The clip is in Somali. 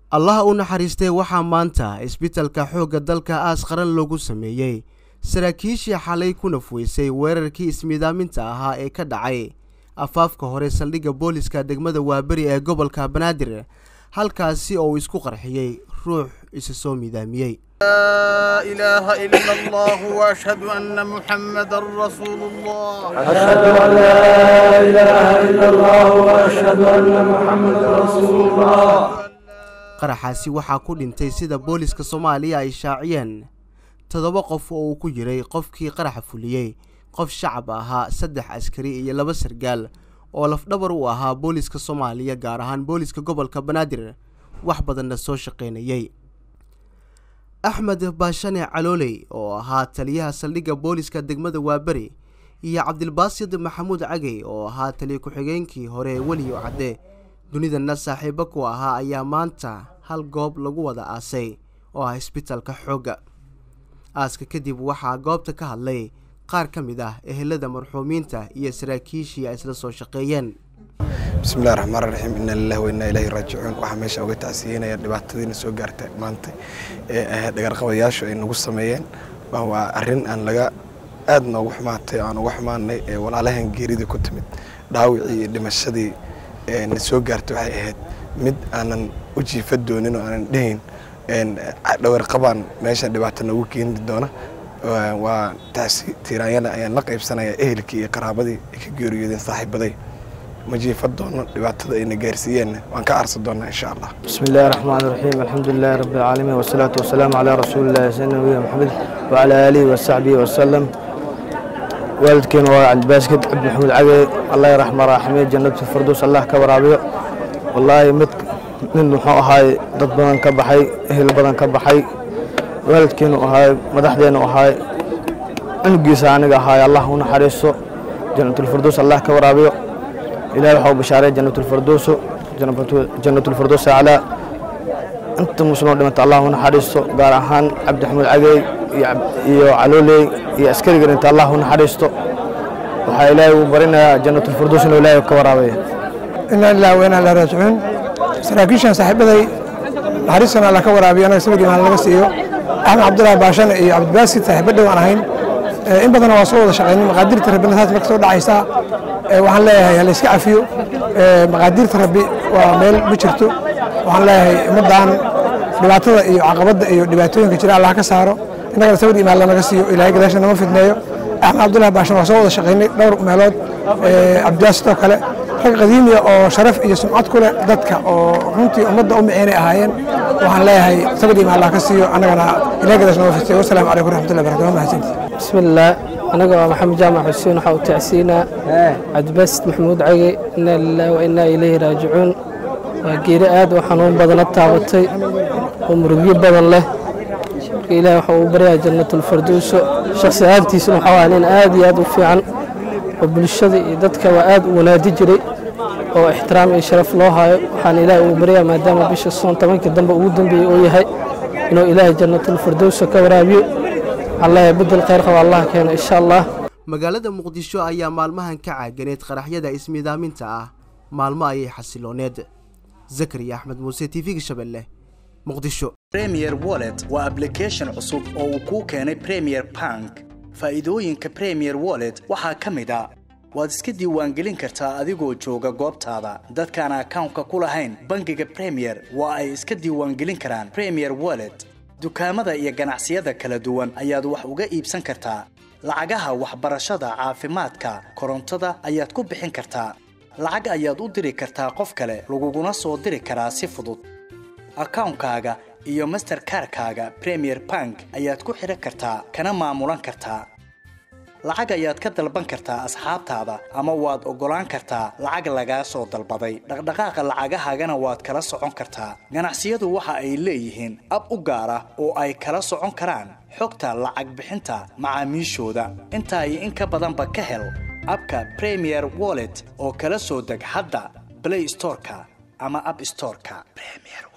allaha u naxariistay waxaa maanta isbitalka xoogga dalka aas qaran loogu sameeyey saraakiishii xalay ku nafweysay weerarkii ismiidaaminta ahaa ee ka dhacay afaafka hore saldhigga booliska degmada waaberi ee gobolka banaadir halkaasi oo uu isku qarxiyey ruux isa soo miidaamiyey لا إله إلا الله وأشهد أن محمدا رسول الله أشهد أن لا إله إلا الله وأشهد أن محمدا رسول الله qaraxaasi waxaa ku dhintay sida booliska soomaaliya ay shaaciyeen toddoba qof oo uu ku jiray qofkii qaraxa fuliyey qof shacab ahaa saddex askari iyo laba sargaal oo lafdhabar u ahaa booliska soomaaliya gaar ahaan booliska gobolka banaadir wax badanna soo shaqaynayey axmed baashane calooley oo ahaa taliyaha saldhigga booliska degmada waaberi iyo cabdilbaasid maxamuud cagey oo ahaa taliya ku-xigeenkii hore weliyo cadde dunidana saaxiibo ku ahaa ayaa maanta hal goob lagu wada aasay oo ah isbitalka xoogga aaska kadib waxaa goobta ka hadlay qaar ka mid ah ehelada marxuumiinta iyo saraakiishii ay isla soo shaqeeyeen bismillahi raxmaan raxiim inna lillahi wa inna ilaahi raajicuun waxaa meesha uga tacsiyeynaya dhibaatadiina soo gaarta maanta ee ahayd dhagarqabayaashu ay nagu sameeyeen waa arrin aan laga aad noogu xumaatay aan uga xumaanay ee walaalahan geeridii ku timid dhaawicii iyo dhimashadii na soo gaartay waxay ahayd mid aanan u jiifa doonin oo aanan dhehayn dhawarqabaan meesha dhibaato noogu keeni doona waa tacsi tiiraanyada ayaan la qaybsanaya ehelkii iyo qaraabadii ay ka geeriyoodeen saaxiibaday ma jiifa doono dhibaatada ayna gaarsiiyeenna waan ka aarsan doonaa insha allah بسم الله الرحمن الرحيم الحمد لله رب العالمين والصلاة والسلام على رسول الله سيدنا نبينا محمد وعلى آله وصحبه وسلم والدكين وعبد باسكت عبد محمود عقي الله يرحمه راحمه جنة الفردوس الله كبرابيه والله مد من محو هاي ضد بدن كبحي اهل بدن كبحي والدكين وهاي مدحدين وهاي انقيسا aniga هاي الله ونحرسه جنة الفردوس الله كبرابيه إلهي وحو بشارة جنة الفردوس جنة الفردوس على أنت مسلمون دمت الله ونحرسه قال أهان عبد الحميد عقي iyo calooley iyo askarigan inta allah u naxariisto waxaa ilaahay uu barinayaa jannat ulfirdows inuu ilaahay ka waraabaya inaa lilah wa inaa ilaa raajicuun saraakiishan saaxiibaday naxariistana alla ka waraabiyo anaga sabirkii maal laga siiyo axmed cabdullaahi baashane iyo cabdibaasid saaxiibo dhow aan ahayn in badanna waa soo wada shaqaynay maqaadirta rabbina taas marka soo dhacaysaa waxaan leeyahay hala iska cafiyo maqaadirta rabbi waa meel ma jirto waxaan leeyahay ummaddan dhibaatada iyo caqabadda iyo dhibaatooyinka jira allah ka saaro innagana sabir imaan lanaga siiyo ilaahay gadaasha nama fidneeyo axmed cabdullahi baashan waa soo wada shaqaynay dhowr meelood cabdibaasid oo kale rag qadiimiya oo sharaf iyo sumcad ku leh dadka oo runtii ummadda u miceynay ahaayeen waxaan leeyahay sabir imaan allah ka siiyo annagana ilaahay gadaasha nama fidneeyo wasalaamu calaykum raxmatullahi barakatu mahadsanti بسم الله أنا محمد جامع حسين وحاو تعسينا عبد باسط محمود عقي إنا لله وإنا إليه راجعون وقيري آد وحنون بدن التابطي ومرقي بدن له إلهي وحاو بريا جنة الفردوس شخص آدتي سنو حوالين آد ياد وفيعا وبالشدي ددك وآد ونادي جري oo ixtiraam iyo sharaf loo hayo waxaan ilaahay ugu baryaa maadaama bisha soon tobankii dambe ugu dambeeyey uu yahay inuu ilaahay jannatul firdowsa ka waraabiyo allah bedel khayr qaba allah keeno insha allah magaalada muqdisho ayaa maalmahan ka caaganeed qaraxyada ismiidaaminta ah maalmo ayay xasilooneed zakariya axmed muuse t v-ga shabeelle muqdisho premier wallet waa application cusub oo uu kuu keenay premier bank faa'iidooyinka premier wallet waxaa ka mid a waad iska diiwaangelin kartaa adigoo jooga goobtaada dadkaan akawnka ku lahayn bangiga premier waa ay iska diiwaangelin karaan premier wallet dukaamada iyo ganacsiyada kala duwan ayaad wax uga iibsan kartaa lacagaha waxbarashada caafimaadka korontada ayaad ku bixin kartaa lacag ayaad u diri kartaa qof kale laguguna soo diri karaa si fudud akawnkaaga iyo masterkarkaaga premier bank ayaad ku xidhan kartaa kana maamulan kartaa lacag ayaad ka dalban kartaa asxaabtaada ama waad oggolaan kartaa lacag lagaa soo dalbaday dhaqdhaqaaqa lacagahaagana waad kala socon kartaa ganacsiyadu waxa ay leeyihiin ab u gaar ah oo ay kala socon karaan xogta lacag bixinta macaamiishooda intaa iyo in ka badanba ka hel abka premier wallet oo kala soo deg hadda blay storeka ama ab storeka